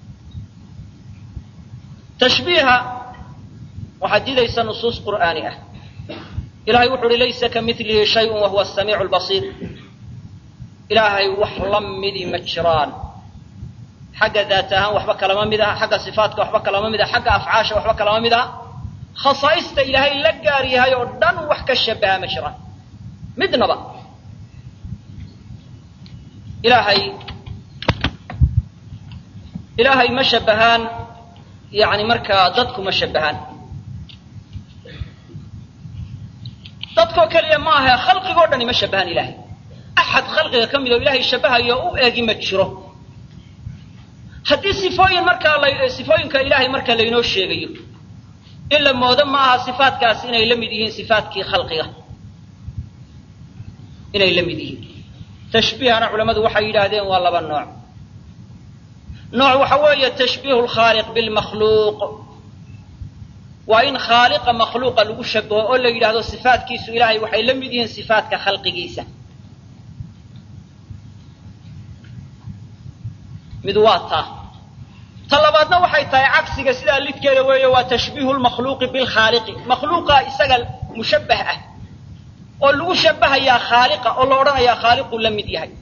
tashbiiha waxaad diidaysa nusuus qur'aani ah ilahay wuxu uhi laysa ka milihi shayun wa huwa asamiicu lbasiir ilaahay wax la midi ma jiraan xagga daat ahaan waxba kalama mid aha xagga sifaatka waxba kalama mid aha xagga afcaasha waxba kalama mid aha khasaa'ista ilaahay la gaar yahay oo dhan wax ka shabaha ma jiraan midnaba ilaahay ilaahay ma shabahaan yani markaa dadku ma shabahaan dadkoo keliya ma ahe khalqigoo dhani ma shabahaan ilaahay axad khalqiga ka mid oo ilaahay shabahayo u eegi ma jiro haddii sifooyin markaa la sifooyinka ilaahay marka laynoo sheegayo in la moodo ma aha sifaatkaasi inay la mid yihiin sifaatkii khalqiga inay la mid yihiin tashbiihana culammadu waxay yidhaahdeen waa laba nooc nooc waxa weeye tashbiihu lkhaaliq bilmakhluuq waa in khaaliqa makhluuqa lagu shabaho oo la yidhaahdo sifaatkiisu ilaahay waxay la mid yihiin sifaatka khalqigiisa mid waa taa ta labaadna waxay tahay cagsiga sidaa lidkeeda weeye waa tashbiihu lmakhluuqi bilkhaaliqi makhluuqa isaga mushabbah ah oo lagu shabahayaa khaaliqa oo la odhanayaa khaaliquu la mid yahay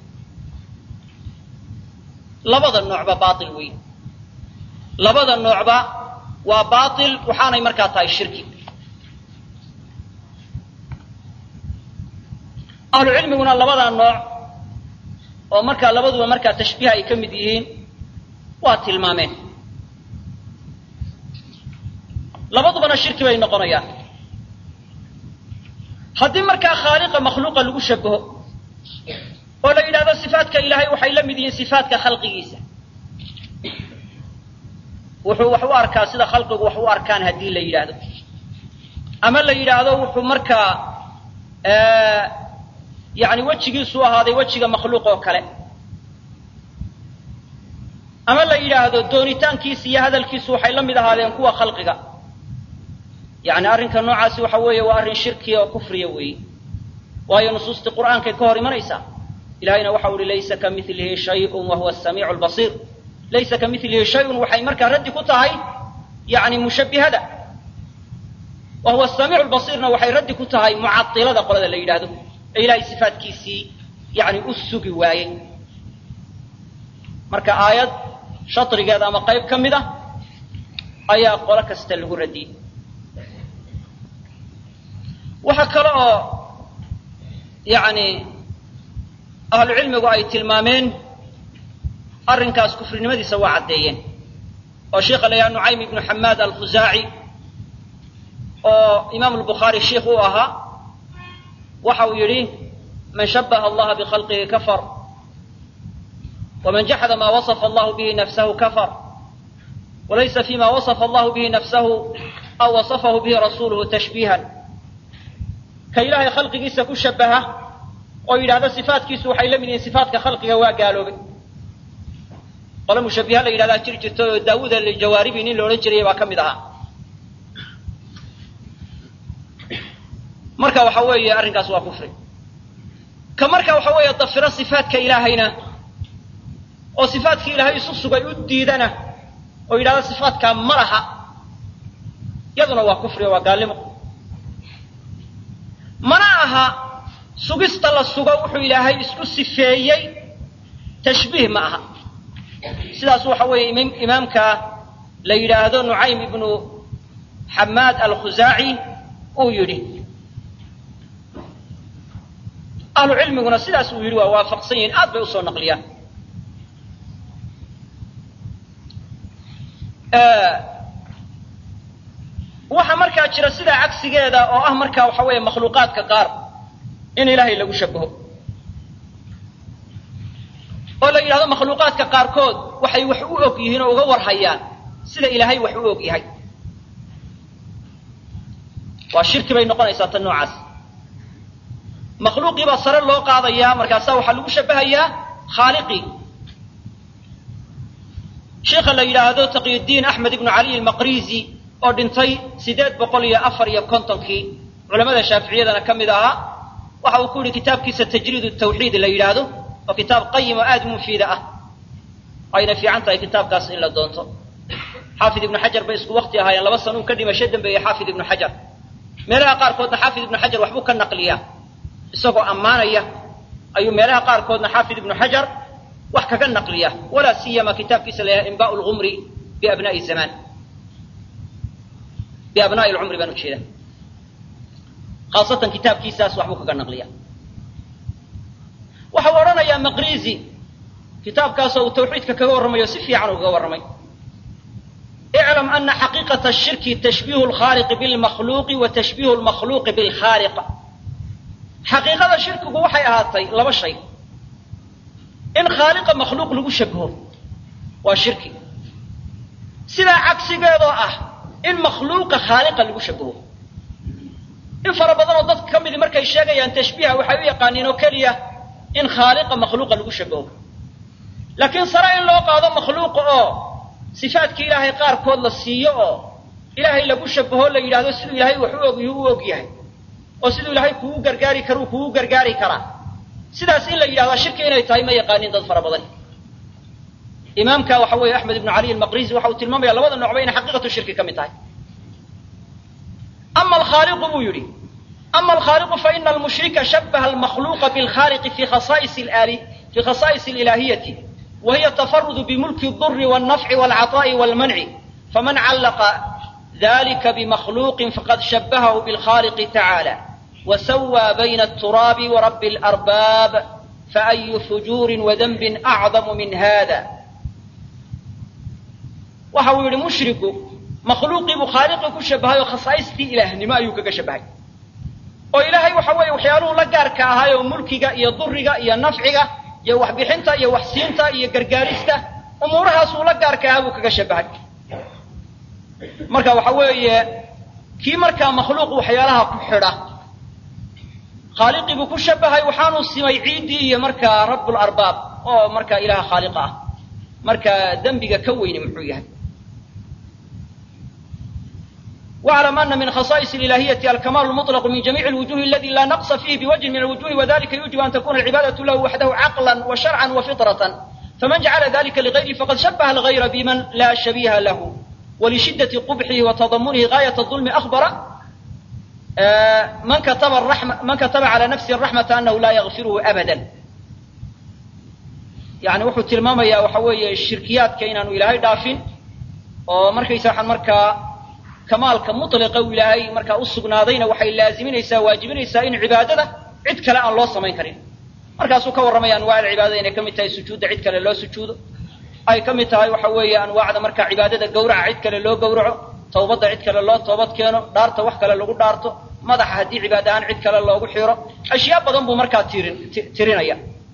labada noocba baail weyn labada noocba waa baail waxaanay markaa tahay shirki ahlu cilmiguna labadaa nooc oo markaa labaduba markaa tashbiiha ay ka mid yihiin waa tilmaameen labadubana shirki bay noqonayaan haddii markaa khaaliqa makhluuqa lagu shabaho oo la yidhahdo sifaatka ilaahay waxay la mid yihiin sifaatka khalqigiisa wuxuu wax u arkaa sida khalqigu wax u arkaan haddii la yidhaahdo ama la yidhaahdo wuxuu markaa yani wejigiisu ahaaday wejiga makhluuq oo kale ama la yidhaahdo doonitaankiisa iyo hadalkiisu waxay la mid ahaadeen kuwa khalqiga yani arrinka noocaasi waxa weeye waa arrin shirkiya oo kufriya weeye waayo nusuustii qur'aankay ka hor imanaysaa ilahayna waxau uhi laysa ka milihi shayun wa huwa asamiicu lbasiir laysa ka milihi shayun waxay markaa raddi ku tahay yani mushabbihada wa huwa asamiicu lbasiirna waxay raddi ku tahay mucailada qolada la yidhaahdo ee ilahay sifaatkiisii yani u sugi waayey marka aayad shatrigeeda ama qayb ka mid a ayaa qolo kasta lagu radiyey waxaa kale oo yani ahlu cilmigu ay tilmaameen arrinkaas kufrinimadiisa waa caddeeyeen oo sheikha la yidhaha nucaym ibnu xamaad alkhusaaci oo imaam albukhaari sheikh u ahaa waxa uu yidhi man shabaha allaha bikhalqihi kafar waman jaxada ma wasafa allahu bihi nafsahu kafar walaysa fima wasafa allahu bihi nafsahu aw wasafahu bihi rasuluhu tashbiihan ka ilaahay khalqigiisa ku shabaha oo yidhahdo sifaatkiisu waxay la mid yihiin sifaatka khalqiga waa gaaloobay qole mushabbiha la yidhahdaa jiri jirta oo daawuud aljawaaribi nin la odhan jiraya baa ka mid ahaa marka waxa weeye arrinkaas waa kufri ka marka waxa weeye dafiro sifaatka ilaahayna oo sifaatkii ilaahay isu sugay u diidana oo yidhahdo sifaatkaa ma laha yaduna waa kufri oo waa gaalnimo mana aha sugista la sugo wuxuu ilaahay isku sifeeyey tashbiih ma aha sidaas waxa weeye imaamka la yidhaahdo nucaym ibnu xamaad alkhusaaci uu yidhi ahlu cilmiguna sidaas uu yidhi waa waafaqsan yihiin aad bay usoo naqliyaan waxaa markaa jira sidaa cagsigeeda oo ah markaa waxa weeye makhluuqaadka qaar in ilaahay lagu shabaho oo la yidhahdo makhluuqaadka qaarkood waxay wax u og yihiin oo uga warhayaan sida ilaahay wax u og yahay waa shirki bay noqonaysaa tan noocaas makhluuqii baa sare loo qaadayaa markaasaa waxaa lagu shabahayaa khaaliqii sheikha la yidhaahdo taqiyudiin axmed ibnu cali almaqrizi oo dhintay siddeed boqol iyo afar iyo kontonkii culamada shaaficiyadana ka mid ahaa waxa uu ku yidhi kitaabkiisa tajriid tawxiid la yidhaahdo oo kitaab qayim oo aada mufiida ah ayna fiican tahay kitaabkaas in la doonto xaafid ibnu xajar bay isku wakti ahaayeen laba sano uu ka dhimasho dambeeyey xaafid ibnu xajar meelaha qaarkoodna xaafid ibnu xajar waxbuu ka naqliyaa isagoo ammaanaya ayuu meelaha qaarkoodna xaafid ibnu xajar wax kaga naqliya walaa siyama kitaabkiisa la yhaha inbaa lgumri biabnaai zamaan biabnaai lcumri baan ujeeda khaasatan kitaabkiisaas waxbuu kaga naqliya waxa uu odhanayaa maqrizi kitaabkaasoo uu tawxiidka kaga warramayo si fiican ugaga warramay iclam ana xaqiiqata ashirki tashbiihu lkhaaliqi bilmakhluuqi wa tashbiihu lmakhluuqi bilkhaaliq xaqiiqada shirkigu waxay ahaatay laba shay in khaaliqa makhluuq lagu shabaho waa shirki sidaa cagsigeedoo ah in makhluuqa khaaliqa lagu shabaho in fara badan oo dadka ka midi markay sheegayaan tashbiiha waxay u yaqaaniin oo keliya in khaaliqa makhluuqa lagu shabaho laakiin sare in loo qaado makhluuqa oo sifaadkii ilaahay qaarkood la siiyo oo ilaahay lagu shabaho la yidhahdo siduu ilaahay wax u ogyu u og yahay oo siduu ilaahay kugu gargaari karuu kugu gargaari karaa sidaas in la yidhahdaa shirki inay tahay ma yaqaanin dad fara badan imaamka waxa weeye axmed ibnu cali almaqrisi waxa uu tilmaamaya labada noocba inay xaqiiqatu shirki ka mid tahay ama alkhaaliqu buu yidhi ama alkhaaliqu faina almushrika shabaha almakhluuqa bilkhaaliqi fi khasaa'is ali fi khasaa'is alilaahiyati wa hiya tafarudu bimulki aldurri waalnafci waalcataa'i waalmanci faman callaqa dalika bimakhluuqin faqad shabahahu bilkhaliqi tacaala وسوى بين التراب ورب الأرباب فأي فجور وذنب أعظم من هذا waxa uu yidhi mushriku makhluuqii buu khaaliqii ku shabahay oo khasaaistii ilaahnimo ayuu kaga shabahay oo ilaahay waxa weeye waxyaaluhu la gaarka ahay oo mulkiga iyo duriga iyo nafciga iyo waxbixinta iyo waxsiinta iyo gargaarista umuurahaasuu la gaarka ahaa buu kaga shabahay marka waxa weeye kii markaa makhluuq waxyaalaha ku xidha khaaliqii buu ku shabahay waxaanuu simay ciiddii iyo markaa rabularbaab oo markaa ilaha khaaliqa ah marka dembiga ka weyni muxuu yahay واعلم أن من خصائص الإلهية الكمال المطلق من جميع الوجوه الذي لا نقص فيه بوجه من الوجوه وذلك يوجب أن تكون العبادة له وحده عقلا وشرعا وفطرة فمن جعل ذلك لغيره فقد شبه الغير بمن لا شبيه له ولشدة قبحه وتضمنه غاية الظلم أخبر من كتب الرحمة من كتب على نفسه الرحمة أنه لا يغفره أبدا يعني wuxuu tilmaamayaa waxa weeye shirkiyaadka inaanu ilaahay dhaafin oo markaysa waxaan markaa kamaalka mutliqa uu ilaahay markaa u sugnaadayna waxay laaziminaysaa waajibinaysaa in cibaadada cid kale aan loo samayn karin markaasuu ka warramaya anwaac cibaadada inay ka mid tahay sujuudda cid kale loo sujuudo ay ka mid tahay waxa weeye anwaacda markaa cibaadada gawraca cid kale loo gawraco tawbadda cid kale loo toobad keeno dhaarta wax kale lagu dhaarto madaxa haddii cibaada ahaan cid kale loogu xiro ashyaa badan buu markaa tirin tirinaya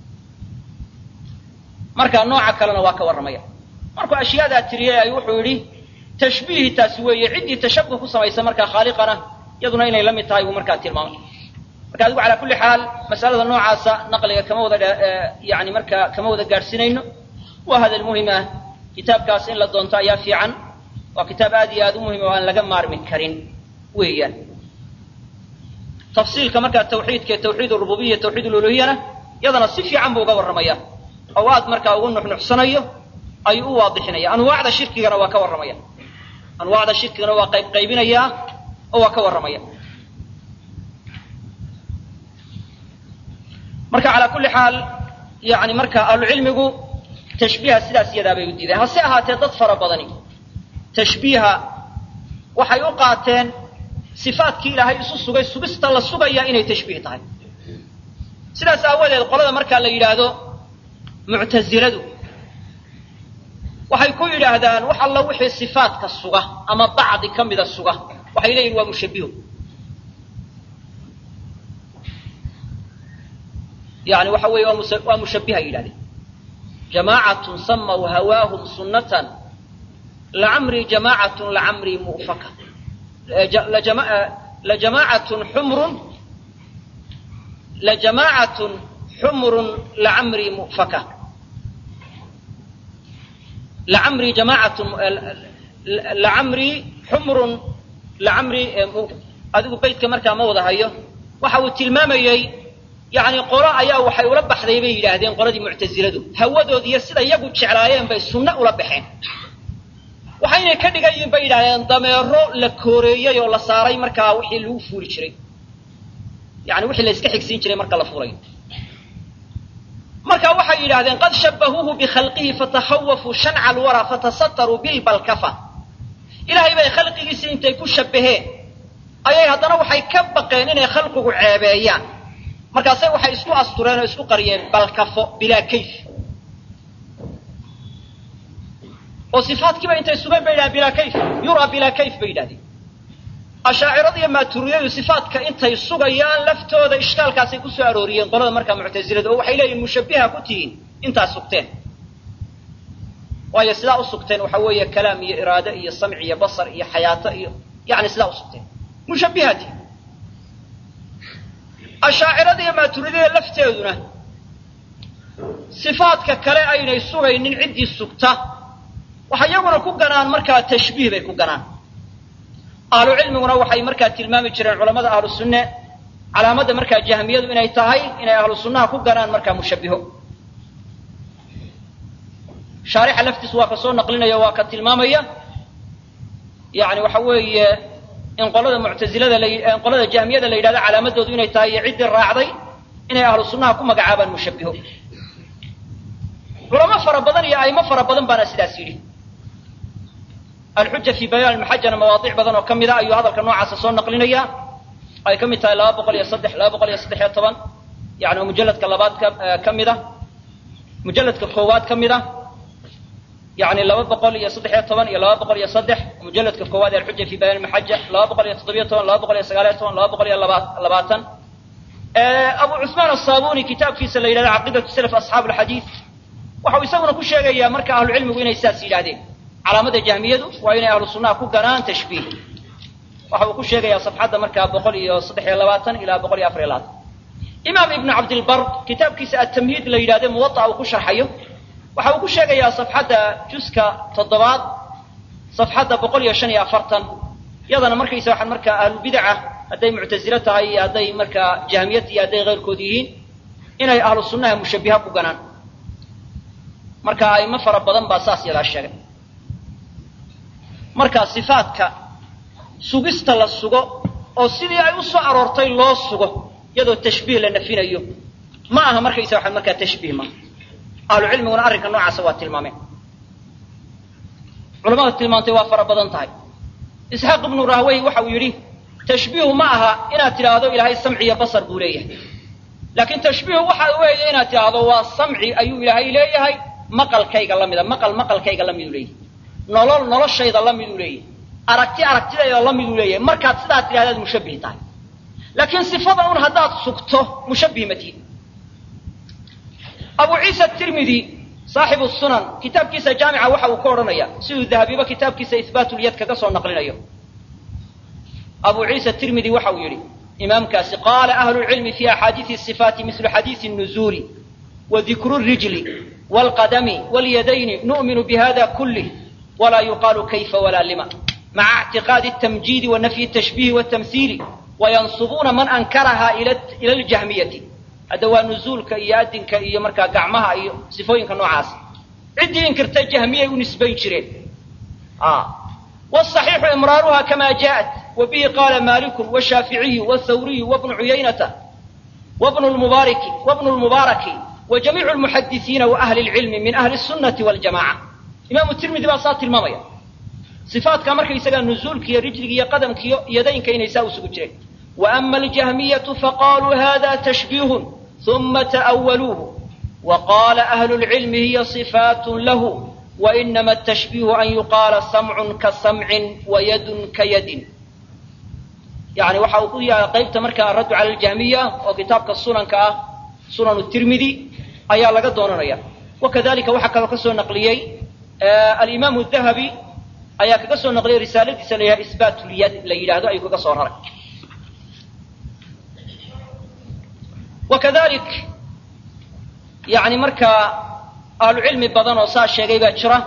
marka nooca kalena waa ka warramaya markuu ashyaadaa tiriyay ay wuxuu yidhi tashbiihi taasi weeye ciddii tashabuh ku samaysa markaa khaaliqana iyaduna inay la mid tahay buu markaa tilmaamay marka adigu calaa kulli xaal masalada noocaasa naqliga kama wada yani markaa kama wada gaadhsiinayno waa hadal muhim ah kitaabkaas in la doonto ayaa fiican waa kitaab aad iyo aad u muhim oo aan laga maarmi karin weeyaan tafsiilka markaa tawxiidka tawxiid rububiya tawxiid uluhiyana iyadana si fiican buu uga warramaya oo aad markaa ugu nuxnuxsanayo ayuu u waadixinaya anwaacda shirkigana waa ka warramaya anwaacda shirkigana waa qayb qaybinayaa oo waa ka warramaya marka calaa kulli xaal yani marka ahlucilmigu tashbiiha sidaas iyadaa bay u diideen hase ahaatee dad fara badani tashbiiha waxay u qaateen sifaatkii ilaahay isu sugay sugista la sugaya inay tashbiih tahay sidaas aawadeed qolada markaa la yidhaahdo muctasiladu waxay ku yidhaahdaan wax alla wixii sifaatka suga ama bacdi ka mida suga waxay leeyihin waa mushabbiho yani waxa weeye waa mushabbiha yidhahdeen jamaacatun samaw hawaahum sunnatan lacamrii jamaacatun lacamrii mu'faka lajamaacatun xumrun lajamaacatun xumrun lacamrii mu'faka lacamrii jamaacatun lacamrii xumrun lacamrii adigu beydka markaa ma wada hayo waxa uu tilmaamayey yani qolo ayaa waxay ula baxday bay yidhaahdeen qoladii muctasiladu hawadood iyo sida iyagu jeclaayeen bay sunno ula baxeen waxaynay ka dhigan yihiin bay yidhahdeen dameero la kooreeyey oo la saaray markaa wixii lagu fuuli jiray yani wixii la iska xigsiin jiray marka la fuulayo marka waxay yidhahdeen qad shabahuuhu bikhalqihi fatakhawafuu shanca alwara fatasataruu bilbalkafa ilaahay bay khalqigiisii intay ku shabbaheen ayay haddana waxay ka baqeen inay khalqigu ceebeeyaan markaasay waxay isku astureen oo isku qariyeen balkafo bilaa kayf oo sifaadkiiba intay sugeen bay yidhahdeen bilaa kayf yuraa bilaa kayf bay yidhahdeen ashaacirada iyo maaturiyadu sifaatka intay sugayaan laftooda ishkaalkaasay ku soo arooriyeen qolada markaa muctasilada oo waxay leeyihin mushabbiha ku tihiin intaa sugteen waayo sidaa u sugteen waxa weeye kalaam iyo iraade iyo samci iyo basar iyo xayaato iyo yani sidaa u sugteen mushabbihaati ashaacirada iyo maaturidada lafteeduna sifaadka kale aynay sugaynin ciddii sugta waxay iyaguna ku ganaan markaa tashbiih bay ku ganaan ahlu cilmiguna waxay markaa tilmaami jireen culamada ahlu sunne calaamadda markaa jahmiyadu inay tahay inay ahlu sunnaha ku ganaan markaa mushabbiho shaarixa laftiisu waa ka soo naqlinaya waa ka tilmaamaya yani waxa weeye in qolada muctazilada la qolada jahmiyada la yidhahdo calaamadoodu inay tahay iyo ciddii raacday inay ahlu sunnaha ku magacaabaan mushabbiho culamo fara badan iyo aimo fara badan baana sidaas yidhi alxuja fi bayaan maxajana mawaadic badan oo ka mida ayuu hadalka noocaasa soo naqlinaya ay ka mid tahay laba boqol iyo saddex laba boqol iyo saddex iyo toban yani oo mujalladka labaad ka ka mid a mujalladka koowaad ka mid a yani laba boqol iyo saddex iyo toban iyo laba boqol iyo saddex mujalladka koowaad ee alxuja fi bayaan maxaja laba boqol iyo toddobiyo toban laba boqol iyo sagaal iyo toban laba boqol iyo laba labaatan abu cusmaan asaabuni kitaabkiisa la yidhahdo caqiidatu salaf asxaabu alxadiid waxau isaguna ku sheegayaa marka ahlucilmigu inay sidaas yidhahdeen calaamada jahmiyadu waa inay ahlu sunnaha ku ganaan tashbiih waxa uu ku sheegayaa safxadda markaa boqol iyo saddex iyo labaatan ilaa boqol iyo afar iyo labaatan imaam ibnu cabdilbar kitaabkiisa atamhiid la yidhahde muwada'a uu ku sharxayo waxa uu ku sheegayaa safxadda juska toddobaad safxadda boqol iyo shan iyo afartan yadana markaysa waxaan markaa ahlubidaca hadday muctasilo tahay iyo hadday markaa jahmiyad iyo hadday keyrkood yihiin inay ahlu sunnaha mushabbiha ku ganaan marka aimo fara badan baa saas yadaa sheegay marka sifaadka sugista la sugo oo sidii ay u soo aroortay loo sugo iyadoo tashbiih la nafinayo ma aha markaysa waxaa markaa tashbiih maaha ahlu cilmiguna arrinka noocaasa waa tilmaameen culamada tilmaantay waa fara badan tahay isxaaq ibnu rahwey waxa uu yidhi tashbiihu ma aha inaad tidhaahdo ilaahay samci iyo basar buu leeyahay laakiin tashbiihu waxa weeye inaad tidhaahdo waa samci ayuu ilaahay leeyahay maqalkayga la mida maqal maqalkayga la miduu leeyahay nolol noloshayda la miduu leeyahay aragti aragtidayda la miduu leeyahay markaad sidaa tidhahdaad mushabbih tahay laakiin sifada un haddaad sugto mushabbih ma tihin abu ciisa tirmidi saaxibu sunan kitaabkiisa jaamica waxa uu ka odhanaya siduu dahabiba kitaabkiisa ihbaatulyad kaga soo naqlinayo abu ciisa tirmidi waxa uu yidhi imaamkaasi qaala ahlu lcilmi fi axaadiisi sifaati mislu xadiisi nuzuuli wa dikru rijli waalqadami walyadayni nu'minu bihada kulih walaa yuqaalu kayfa walaa lima maca ictiqaadi الtamjiidi wa nafyi الtashbihi wالtamhiili wayansubuuna man ankaraha ila اljahmiyati hadda waa nuzuulka iyo adinka iyo markaa gacmaha iyo sifooyinka noocaas ciddii inkirta jahmiyay u nisbayn jireen wالصaxiixu imraaruha kama jaءat wa bihi qaala maliku washaaficiyu wاthawriyu wabnu cuyaynata wabnu lmubaariki wabnu lmubaaraki wa jamiicu lmuxadisiina wa ahli اlcilmi min ahli الsunati wاljamaca imaamu tirmidi baa saa tilmaamaya sifaadka markaysagaa nuzuulka iyo rijliga iyo qadamka iyo yadaynka inay saa usugu jireen وأma الجahmiyة faqaluu hada تشhبيه ثuma تأwluuه وqاla أهل العilm hiy صفاaت lah وإnma التشhبيه an yuqاala سمع kaسمع وyd kayad yani waxa uu ku yaala qaybta marka araddu calى الجahmiya oo kitaabka sunanka ah sunan التirmidi ayaa laga doonanaya وkadalika waxaa kaloo ka soo naqliyey alimam الذahabi ayaa kaga soo naqliyey risaaladiisa la yidhaha isbaat lyad la yidhahdo ayuu kaga soo raray wakadalik yani markaa ahlu cilmi badan oo saa sheegay baa jira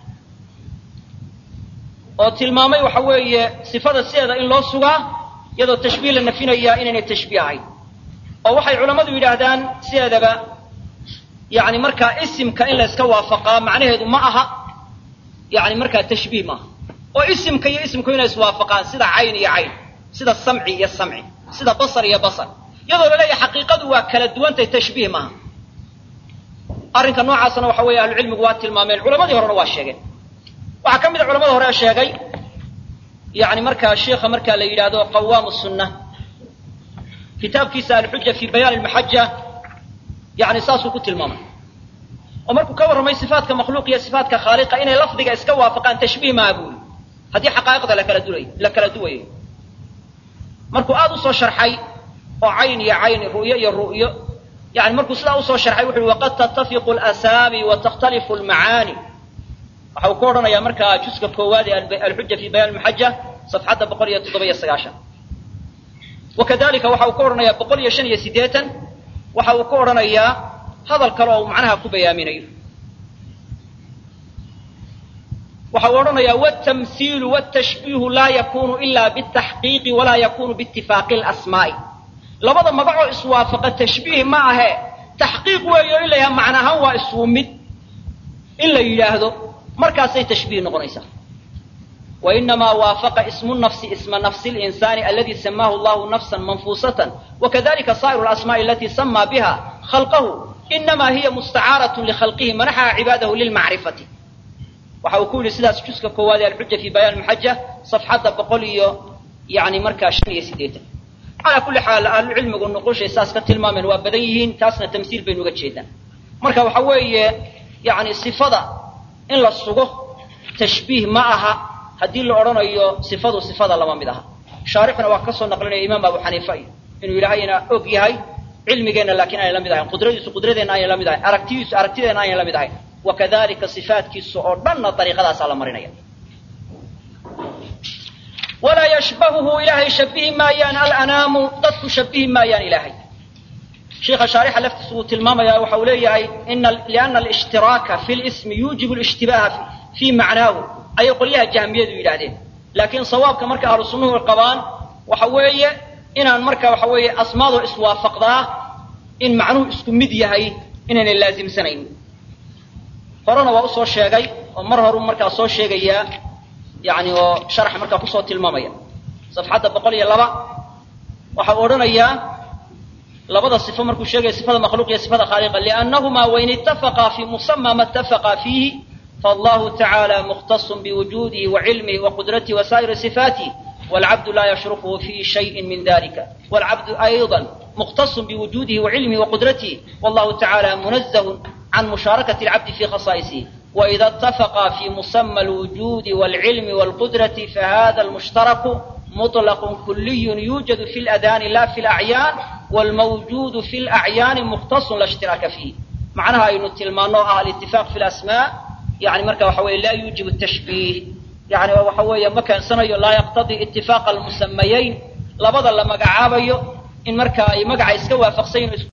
oo tilmaamay waxa weeye sifada sideeda in loo sugaa iyadoo tashbiih la nafinayaa inaynay tashbiih ahayn oo waxay culammadu yidhaahdaan sideedaba yani markaa isimka in layska waafaqaa macnaheedu ma aha yani markaa tashbiih maaha oo isimka iyo isimku inay iswaafaqaan sida cayn iyo cayn sida samci iyo samci sida basar iyo basar iyadoo laleeyahay xaqiiqadu waa kala duwantay tashbiih maaha arrinka noocaasna waxa weeye ahlucilmigu waa tilmaameen culamadii horena waa sheegeen waxaa ka mid a culamada hore sheegay yani markaa sheikha markaa la yidhaahdo qawaamu sunna kitaabkiisa alxuja fi bayaan almaxaja yani saasuu ku tilmaamay oo markuu ka warramay sifaatka makhluuq iyo sifaatka khaaliqa inay lafdiga iska waafaqaan tashbiih maaha buuli haddii xaqaa'iqda lakala dulay la kala duwayo markuu aada usoo sharxay oo cayn iyo cayn ru'yo iyo ru'yo yani markuu sidaa usoo sharxay wuxu uhi waqad tattafiqu alasaami wa takhtalifu almacaani waxa uu ku odhanayaa markaa juska koowaad ee alxuja fi bayaan maxaja safxadda boqol iyo toddoba iyo sagaashan wakadalika waxa uu ku odhanayaa boqol iyo shan iyo siddeetan waxa uu ku odhanayaa hadal kale oo uu macnaha ku bayaaminayo waxa uu odhanayaa wاtamhiilu wاtashbiihu laa yakunu ila bالtaxqiiqi walaa yakunu biitifaaqi اlasmaa'i labada magacoo iswaafaqa tashbiih ma ahe taxqiiq weeyo in la yidhaha macna ahaan waa isuu mid in la yidhaahdo markaasay tashbiih noqonaysaa wainamaa waafaqa ismu nafsi isma nafsi اlinsaani aladi samaahu allahu nafsa manfuusatan wakadalika saa'iru اlasmaaءi alati samaa biha khalqahu inamaa hiya mustacaaraة likhalqihi manaxaha cibaadahu lilmacrifati waxa uu ku yidhi sidaas juska koowaad ee alxuja fi bayaan maxaja safxadda boqol iyo yani markaa shan iyo siddeetan calaa kulli xaal ahlucilmigu nuqushay saas ka tilmaameen waa badan yihiin taasna tamsiil baynu uga jeedaan marka waxa weeye yani sifada in la sugo tashbiih ma aha haddii la odhanayo sifadu sifada lama mid aha shaarixuna waa ka soo naqlinaya imaam abu xaniifa iyo inuu ilaahayna og yahay cilmigeenna laakiin aanay la mid ahayn qudradiisu qudradeenna aanay la mid ahayn aragtidiisu aragtideenna aanay la mid ahayn wakadalika sifaatkiisa oo dhanna dariiqadaasaa la marinaya walaa yashbahuhu ilaahay shabihi maayaan alanaamu dadku shabihi maayaan ilaahay sheikha shaarixa laftiisu wuu tilmaamaya waxa uu leeyahay liana alshtiraaka fi lismi yuujibu lishtibaha fii macnaahu ayay qolyaha jahmiyadu yidhaahdeen laakiin sawaabka marka ahlu sunnuhu qabaan waxa weeye inaan marka waxa weeye asmaadoo iswaafaqdaa in macnuhu isku mid yahay inaynay laazimsanayn horena waa usoo sheegay oo mar horu markaa soo sheegayaa yani oo sharaxa markaa kusoo tilmaamaya safxadda boqol iyo laba waxa uu odhanayaa labada sifo markuu sheegaya sifada makhluuq iyo sifada khaaliqa liannahumaa wain ittafaqaa fi musama ma ittafaqa fiihi faallahu tacaala mukhtasun biwujuudihi wa cilmihi wa qudratihi wa saa'iri sifaatihi waalcabdu laa yashrukuhu fi shayin min dalika waalcabdu ayضa mukhtasun biwujuudihi wa cilmihi wa qudratihi wallahu tacaala munazahun can mushaarakati alcabdi fi khasaa'isihi waida اtafaqa fi musama alwujuudi wاlcilmi wاlqudrati fahada almushtaraku muطlaq kuliy yuujadu fi اladaani la fi اlacyaan wاlmawjuudu fi اlacyaani mukhtasun la اshtiraaka fiih macnaha aynu tilmaano ah alitifaaq fi lasmaa yani marka waxa weye laa yuujibu tashbiih yani waxa weeye ma keensanayo laa yaqtadii itifaaqa almusamayayn labada la magacaabayo in marka ay magaca iska waafaqsan yihin